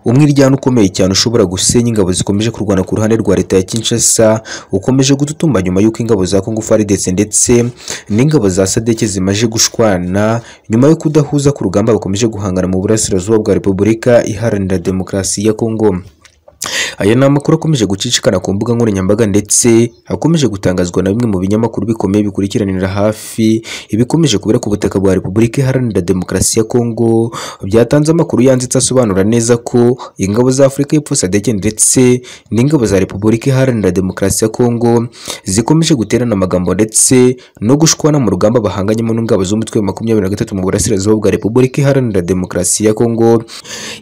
Umwiryane ukomeye cyane ushobora gusenya ingabo zikomeje kurwana ku ruhande rwa leta ya Kinshasa ukomeje gututumba nyuma y'uko ingabo za Congo FARDC ndetse n'ingabo za SADC zimaze gushwana nyuma yo kudahuza ku rugamba bakomeje guhangana mu burasirazuba bwa Repubulika Iharanira Demokarasi ya Congo. Aya ni amakuru akomeje gucicikana ku mbuga nkoranyambaga ndetse akomeje gutangazwa na bimwe mu binyamakuru bikomeye bikurikiranira hafi ibikomeje kubera ku butaka bwa Repubulika Iharanira Demokarasi ya Kongo byatanze amakuru yanditse asobanura neza ko ingabo za Afurika y'Epfo SADC ndetse n'ingabo za Repubulika Iharanira Demokarasi ya Kongo zikomeje guterana amagambo ndetse no gushwana mu rugamba bahanganyemo n'ingabo z'umutwe wa makumyabiri na gatatu mu burasirazuba bwa Repubulika Iharanira Demokarasi ya Kongo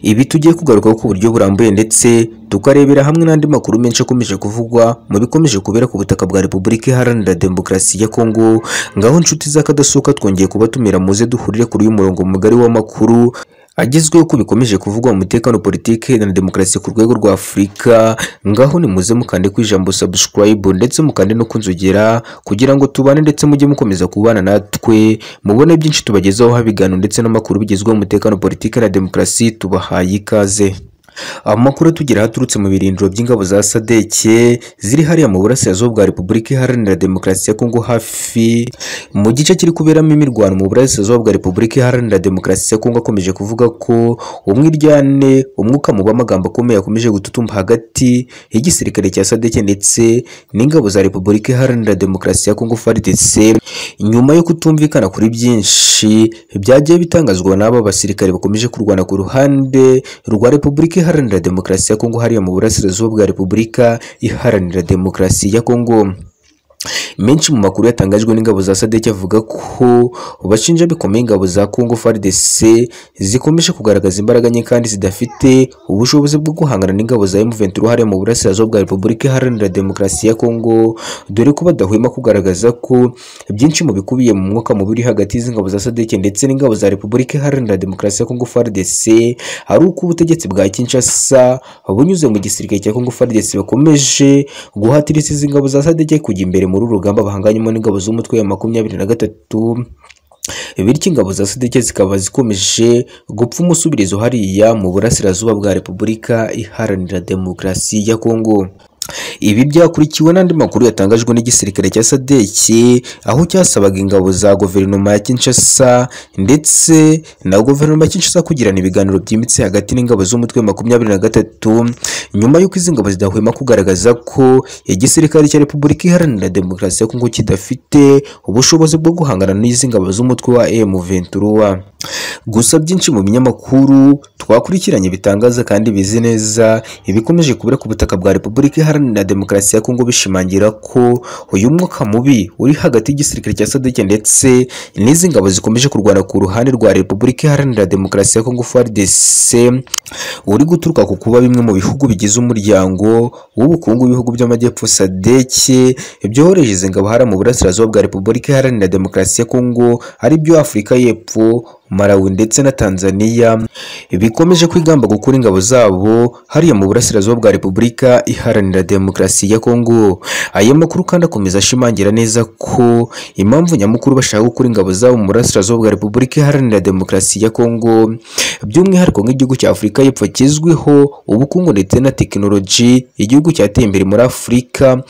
ibi tugiye kugarukaho ku buryo burambuye ndetse tukarebera hamwe n'andi makuru menshi akomeje kuvugwa mu bikomeje kubera ku butaka bwa Repubulika Iharanira Demokarasi ya Kongo ngaho inshuti z'akadasohoka twongeye kubatumira muze duhurire kuri uyu murongo mugari w'amakuru agezweho ko bikomeje kuvugwa mu mutekano politiki na demokarasi ku rwego rwa Afurika ngaho ni muze mukande ku ijambo subscribe ndetse mukande no kunzogera kugira ngo tubane ndetse mujye mukomeza kubana natwe mubone byinshi tubagezaho habigano ndetse n'amakuru bigezweho mu mutekano politiki na demokarasi tubahaye ikaze amakuru tugira haturutse mu birindiro by'ingabo za sadeke ziri hariya mu burasirazuba bwa repubulika iharanira demokarasi ya kongo hafi mu gice kiri kuberamo imirwano mu burasirazuba bwa repubulika iharanira demokarasi ya kongo akomeje kuvuga ko umwiryane umwuka mu b'amagambo akomeye akomeje gututumba hagati y'igisirikare cya sadeke ndetse n'ingabo za repubulika iharanira demokarasi ya kongo frdc nyuma yo kutumvikana kuri byinshi byagiye bitangazwa n'aba basirikare bakomeje kurwana ku ruhande rwa repubulika iharanira demokarasi ya Kongo hariya mu burasirazuba bwa Repubulika iharanira demokarasi ya Kongo. Menshi mu makuru yatangajwe n'ingabo za SADC avuga ko bashinja bikomeye ingabo za Congo FARDC zikomeje kugaragaza imbaraga nke kandi zidafite ubushobozi bwo guhangana n'ingabo za M23 hariya mu burasirazuba bwa Repubulika Iharanira Demokarasi ya Congo dore ko badahwema kugaragaza ko byinshi mu bikubiye mu mwuka mubi hagati y'ingabo za SADC ndetse n'ingabo za Repubulika Iharanira Demokarasi ya Congo FARDC ari uko ubutegetsi bwa Kinshasa bunyuze mu gisirikare cya Congo FARDC bakomeje guhatiriza izi ngabo za SADC kujya imbere muri uru rugamba bahanganyemo n'ingabo z'umutwe wa makumyabiri na gatatu bityo ingabo za sadeke zikaba zikomeje gupfa umusubirizo hariya mu burasirazuba bwa repubulika iharanira demokarasi ya kongo ibi byakurikiwe n'andi makuru yatangajwe n'igisirikare cya SADC aho cyasabaga ingabo za guverinoma ya Kinshasa ndetse na guverinoma ya Kinshasa kugirana ibiganiro byimbitse hagati n'ingabo z'umutwe makumyabiri na gatatu nyuma y'uko izi ngabo zidahwema kugaragaza ko igisirikare cya Repubulika Iharanira Demokarasi ya Kongo kidafite ubushobozi bwo guhangana n'izi ngabo z'umutwe wa M23 gusa byinshi mu binyamakuru twakurikiranye bitangaza kandi bizi neza ibikomeje kubera ku butaka bwa Repubulika Iharanira na demokarasi ya Kongo bishimangira ko uyu mwuka mubi uri hagati y'igisirikare cya SADC ndetse n'izi ngabo zikomeje kurwana ku ruhande rwa Repubulika Iharanira Demokarasi ya Kongo FARDC uri guturuka ku kuba bimwe mu bihugu bigize umuryango w'ubukungu w'ibihugu by'amajyepfo SADC byohoreje izi ngabo hara mu burasirazuba bwa Repubulika Iharanira Demokarasi ya Kongo ari byo Afurika y'Epfo Malawi ndetse na Tanzania bikomeje kwigamba gukura ingabo zabo hariya mu burasirazuba bwa Repubulika Iharanira Demokarasi ya Kongo. Aya makuru kandi akomeza ashimangira neza ko impamvu nyamukuru bashaka gukura ingabo zabo mu burasirazuba bwa Repubulika Iharanira Demokarasi ya Kongo by'umwihariko nk'igihugu cya Afurika y'Epfo kizwiho ubukungu ndetse na tekinoloji igihugu cyateye imbere muri Afurika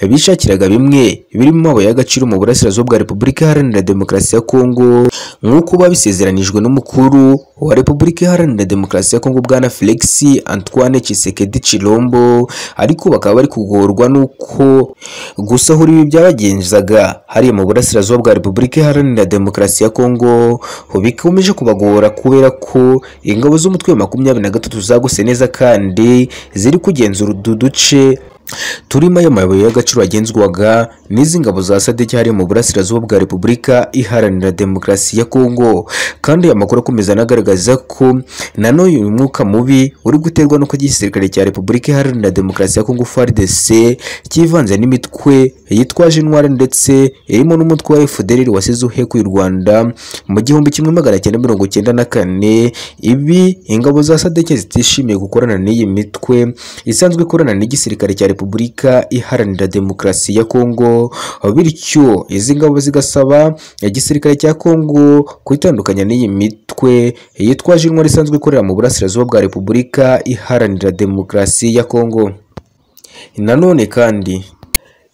bishakiraga bimwe birimo amabuye y'agaciro mu burasirazuba bwa Repubulika Iharanira Demokarasi ya Kongo nk'uko babisezeranye byateganijwe n'umukuru wa Repubulika Iharanira Demokarasi ya Kongo bwana Felix Antoine Tshisekedi Chilombo ariko bakaba bari kugorwa nuko gusahura ibi byabagenzaga hariya mu burasirazuba bwa Repubulika Iharanira Demokarasi ya Kongo bikomeje kubagora kubera ko ingabo z'umutwe wa makumyabiri na gatatu zagose neza kandi ziri kugenzura udu duce turimo ayo mabuye y'agaciro agenzwaga n'izi ngabo za sadiki hariya mu burasirazuba bwa repubulika iharanira demokarasi ya kongo kandi aya makuru akomeza anagaragaza ko nanone uyu mwuka mubi uri guterwa n'uko igisirikare cya repubulika iharanira demokarasi ya kongo frdc kivanze n'imitwe yitwaje intwari ndetse irimo n'umutwe wa fdr wasize uhekuye u rwanda mu gihumbi kimwe magana cyenda mirongo cyenda na kane ibi ingabo za sadiki zitishimiye gukorana n'iyi mitwe isanzwe ikorana n'igisirikare cya Repubulika Iharanira Demokarasi ya Kongo bityo izi ngabo zigasaba igisirikare cya Kongo kwitandukanya n'iyi mitwe yitwaje intwari isanzwe ikorera mu burasirazuba bwa Repubulika Iharanira Demokarasi ya Kongo nanone kandi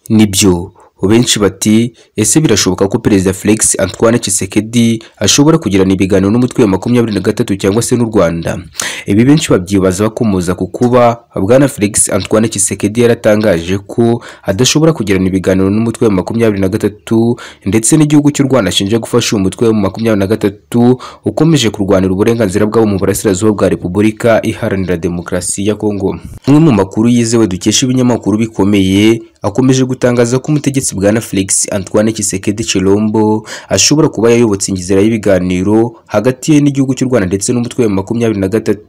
nibyo benshi bati ese birashoboka ko perezida Felix Antoine Tshisekedi ashobora kugirana ibiganiro n'umutwe wa makumyabiri na gatatu cyangwa se n'u Rwanda ibi benshi babyibaza bakomoza ku kuba bwana Felix Antoine Tshisekedi yaratangaje ko adashobora kugirana ibiganiro n'umutwe wa makumyabiri na gatatu ndetse n'igihugu cy'u Rwanda ashinja gufasha uyu mutwe wa makumyabiri na gatatu ukomeje kurwanira uburenganzira bwabo mu burasirazuba bwa Repubulika Iharanira Demokarasi ya Kongo umwe mu makuru yizewe dukesha ibinyamakuru bikomeye akomeje gutangaza ko umutegetsi bwana Felix Antoine Tshisekedi Chilombo ashobora kuba yayobotse inzira y'ibiganiro hagati ye n'igihugu cy'u Rwanda ndetse n'umutwe wa makumyabiri na gatatu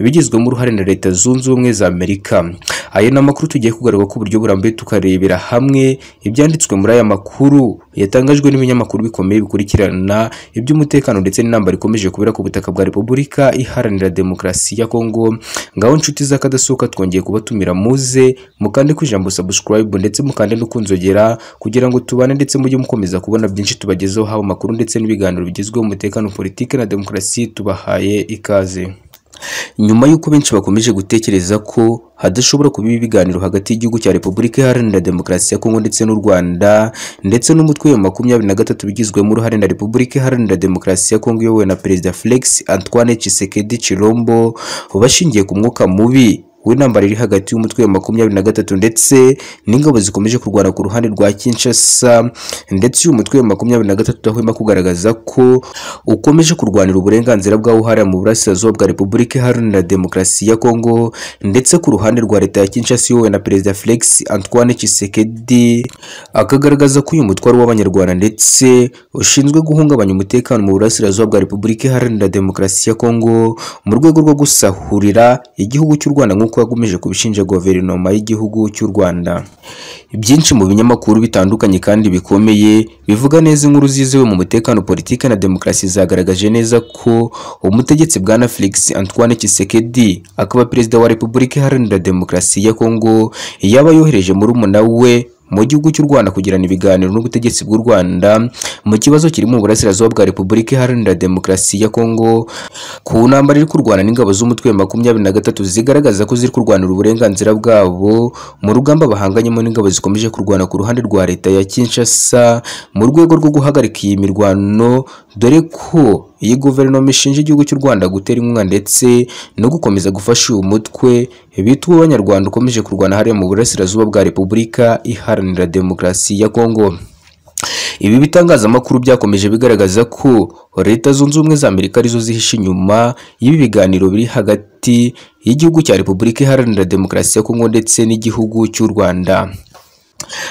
bigizwemo uruhare na leta zunze ubumwe za Amerika ayo ni amakuru tugiye kugaruka ku buryo burambuye tukarebera hamwe ibyanditswe muri aya makuru yatangajwe n'ibinyamakuru bikomeye bikurikirana iby'umutekano ndetse n'intambara ikomeje kubera ku butaka bwa Repubulika Iharanira Demokarasi ya Kongo ngaho inshuti z'akadasohoka twongeye kubatumira muze mukande ku ijambo subscribe ndetse mukande no kunzogera kugira ngo tubane ndetse mujye mukomeza kubona byinshi tubagezeho haba amakuru ndetse n'ibiganiro bigezweho umutekano politiki na demokarasi tubahaye ikaze nyuma y'uko benshi bakomeje gutekereza ko hadashobora kuba ibiganiro hagati y'igihugu cya Repubulika Iharanira Demokarasi ya Kongo ndetse n'u Rwanda ndetse n'umutwe wa makumyabiri na gatatu bigizwemo uruhare na Repubulika Iharanira Demokarasi ya Kongo iyobowe na Perezida Felix Antoine Tshisekedi Chilombo bashingiye ku mwuka mubi w'intambara iri hagati y'umutwe wa makumyabiri na gatatu ndetse n'ingabo zikomeje kurwana ku ruhande rwa Kinshasa ndetse uyu mutwe wa makumyabiri na gatatu udahwema kugaragaza ko ukomeje kurwanira uburenganzira bw'aho hariya mu burasirazuba bwa Repubulika Iharanira Demokarasi ya Kongo ndetse ku ruhande rwa leta ya Kinshasa iyobowe na Perezida Felix Antoine Tshisekedi akagaragaza ko uyu mutwaro w'abanyarwanda ndetse ushinzwe guhungabanya umutekano mu burasirazuba bwa Repubulika Iharanira Demokarasi ya Kongo mu rwego rwo gusahurira igihugu cy'u Rwanda nk'uko yakomeje kubishinja guverinoma y'igihugu cy'u Rwanda byinshi mu binyamakuru bitandukanye kandi bikomeye bivuga neza inkuru zizewe mu mutekano politiki na demokarasi zagaragaje neza ko umutegetsi bwana Felix Antoine Tshisekedi akaba perezida wa Repubulika Iharanira Demokarasi ya Kongo yaba yohereje muri we mu gihugu cy'u Rwanda kugirana ibiganiro n'ubutegetsi bw'u Rwanda mu kibazo kiri mu burasirazuba bwa Repubulika Iharanira Demokarasi ya Kongo ku ntambara iri kurwana n'ingabo z'umutwe wa makumyabiri na gatatu zigaragaza ko ziri kurwanira uburenganzira bwabo mu rugamba bahanganyemo n'ingabo zikomeje kurwana ku ruhande rwa leta ya Kinshasa mu rwego rwo guhagarika iyi mirwano dore ko iyi guverinoma ishinja igihugu cy'u Rwanda gutera inkunga ndetse no gukomeza gufasha uyu mutwe bita uw'abanyarwanda ukomeje kurwana hariya mu burasirazuba bwa Repubulika Iharanira Demokarasi ya Kongo ibi bitangazamakuru byakomeje bigaragaza ko leta zunze ubumwe za Amerika arizo zihishe inyuma y'ibi biganiro biri hagati y'igihugu cya Repubulika Iharanira Demokarasi ya Kongo ndetse n'igihugu cy'u Rwanda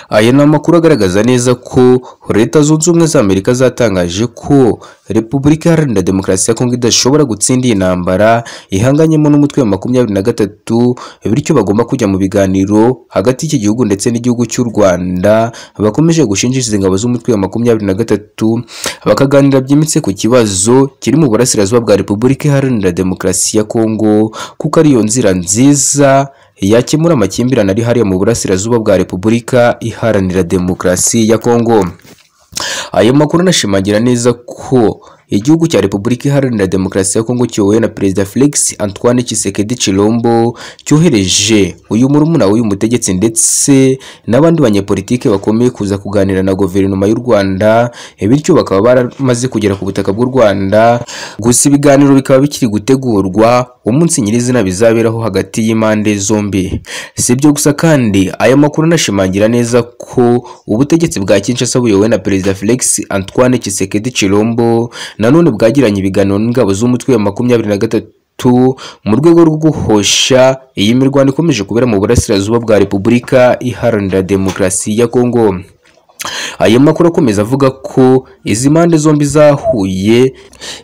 aya ni amakuru agaragaza neza ko leta zunze ubumwe za Amerika zatangaje ko Repubulika Iharanira Demokarasi ya Kongo idashobora gutsinda iyi ntambara ihanganyemo n'umutwe wa makumyabiri na gatatu bityo bagomba kujya mu biganiro hagati y'iki gihugu ndetse n'igihugu cy'u Rwanda bakomeje gushinjisha ingabo z'umutwe wa makumyabiri na gatatu bakaganira byimitse ku kibazo kiri mu burasirazuba bwa Repubulika Iharanira Demokarasi ya Kongo kuko ariyo nzira nziza yakemura amakimbirane ari hariya mu burasirazuba bwa Repubulika Iharanira Demokarasi ya Kongo ayo makuru anashimangira neza ko igihugu cya Repubulika Iharanira Demokarasi ya Kongo kiyobowe na Perezida Felix Antoine Tshisekedi Chilombo cyohereje uyu murumuna w'uyu mutegetsi ndetse n'abandi banyepolitike bakomeye kuza kuganira na guverinoma y'u Rwanda bityo bakaba baramaze kugera ku butaka bw'u Rwanda gusa ibiganiro bikaba bikiri gutegurwa umunsi nyirizina bizaberaho hagati y'impande zombi si ibyo gusa kandi aya makuru anashimangira neza ko ubutegetsi bwa Kinshasa buyobowe na Perezida Felix Antoine Tshisekedi Chilombo nanone bwagiranye ibiganiro n'ingabo z'umutwe wa makumyabiri na gatatu mu rwego rwo guhosha iyi mirwano ikomeje kubera mu burasirazuba bwa Repubulika Iharanira Demokarasi ya Kongo ayo makuru akomeza avuga ko izi mpande zombi zahuye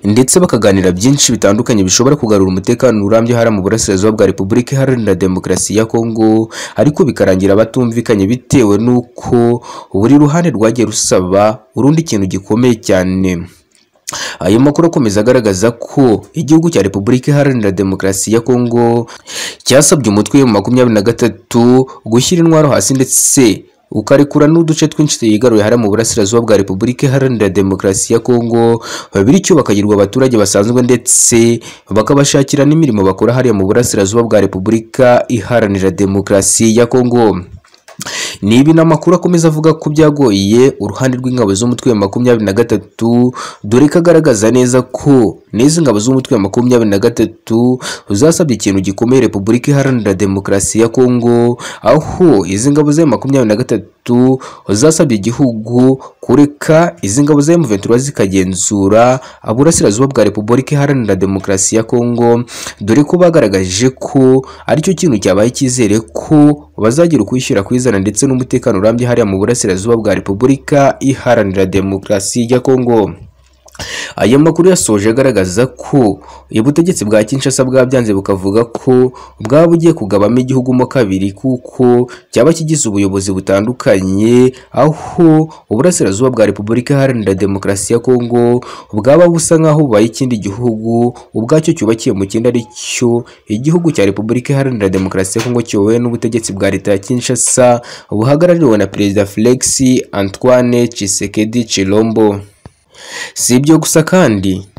ndetse bakaganira byinshi bitandukanye bishobora kugarura umutekano urambye hara mu burasirazuba bwa Repubulika Iharanira Demokarasi ya Kongo ariko bikarangira batumvikanye bitewe n'uko buri ruhande rwagiye rusaba urundi kintu gikomeye cyane ayo makuru akomeza agaragaza ko igihugu cya repubulika iharanira demokarasi ya kongo cyasabye umutwe wa makumyabiri na gatatu gushyira intwaro hasi ndetse ukarekura n'uduce twinshi twigaruye hariya mu burasirazuba bwa repubulika iharanira demokarasi ya kongo bityo bakagirwa abaturage basanzwe ndetse bakabashakira n'imirimo bakora hariya mu burasirazuba bwa repubulika iharanira demokarasi ya kongo ni ibi ni amakuru akomeza avuga ko byagoye uruhande rw'ingabo z'umutwe wa makumyabiri na gatatu dore ko agaragaza neza ko n'izi ngabo z'umutwe wa makumyabiri na gatatu zasabye ikintu gikomeye repubulika iharanira demokarasi ya kongo aho izi ngabo za makumyabiri na gatatu zasabye igihugu kureka izi ngabo za M23 zikagenzura aburasirazuba bwa repubulika iharanira demokarasi ya kongo dore ko bagaragaje ko aricyo kintu cyabaye icyizere ko bazagira ukwishyira kwizana ndetse n'umutekano urambye hariya mu burasirazuba bwa repubulika iharanira demokarasi ya kongo aya makuru yasoje agaragaza ko ubutegetsi bwa Kinshasa bwabyanze bukavuga ko bwaba bugiye kugabamo igihugu mo kabiri kuko cyaba kigize ubuyobozi butandukanye aho uburasirazuba bwa Repubulika Iharanira Demokarasi ya Kongo bwaba busa nk'aho bubaye ikindi gihugu ubwacyo cyubakiye mu kindi ari cyo igihugu cya Repubulika Iharanira Demokarasi ya Kongo kiyobowe n'ubutegetsi bwa leta ya Kinshasa buhagarariwe na Perezida Felix Antoine Tshisekedi Chilombo si ibyo gusa kandi